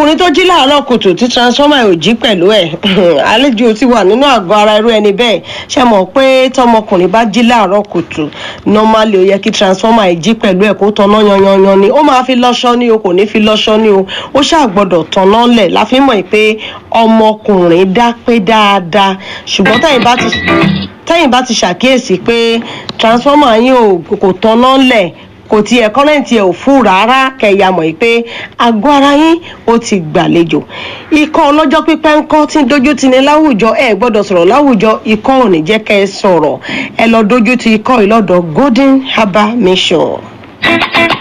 ọkùnrin tó jí láàárọ̀ kùtù tí transformer ò jí pẹ̀lú ẹ̀ àlejò ti wà nínú àgọ́ ara irú ẹni bẹ́ẹ̀ ṣe mọ̀ pé tọmọkùnrin bá jí láàárọ̀ kùtù normally ó yẹ kí transformer ẹ̀ jí pẹ̀lú ẹ̀ kó tanná yanyanyan ni ó máa fi lọ́ṣọ́ ní o kò ní fi lọ́ṣọ́ ní o ó ṣàgbọ́dọ̀ tanná lẹ̀ láfi mọ̀ pé ọmọkùnrin dá pé dáadáa ṣùgbọ́n tẹ̀yìn bá ti tẹ́yìn bá ti ṣàkíyèsí pé transformer yín ò kò tanná lẹ̀ kò tiẹ̀ kọ́rẹ́ǹtì ẹ̀ ò fún rárá kẹ̀yà mọ̀ pé àgọ́ ara yín ó ti gbàlejò ikọ́ ọlọ́jọ́ pípẹ́ ńkọ́ tí ń dojú ti ní láwùjọ ẹ gbọ́dọ̀ sọ̀rọ̀ láwùjọ ikọ́ ò ní jẹ́ kẹ́ ẹ sọ̀rọ̀ ẹ lọ dojú ti ikọ́ ìlọ́dọ̀ golden herbal mission.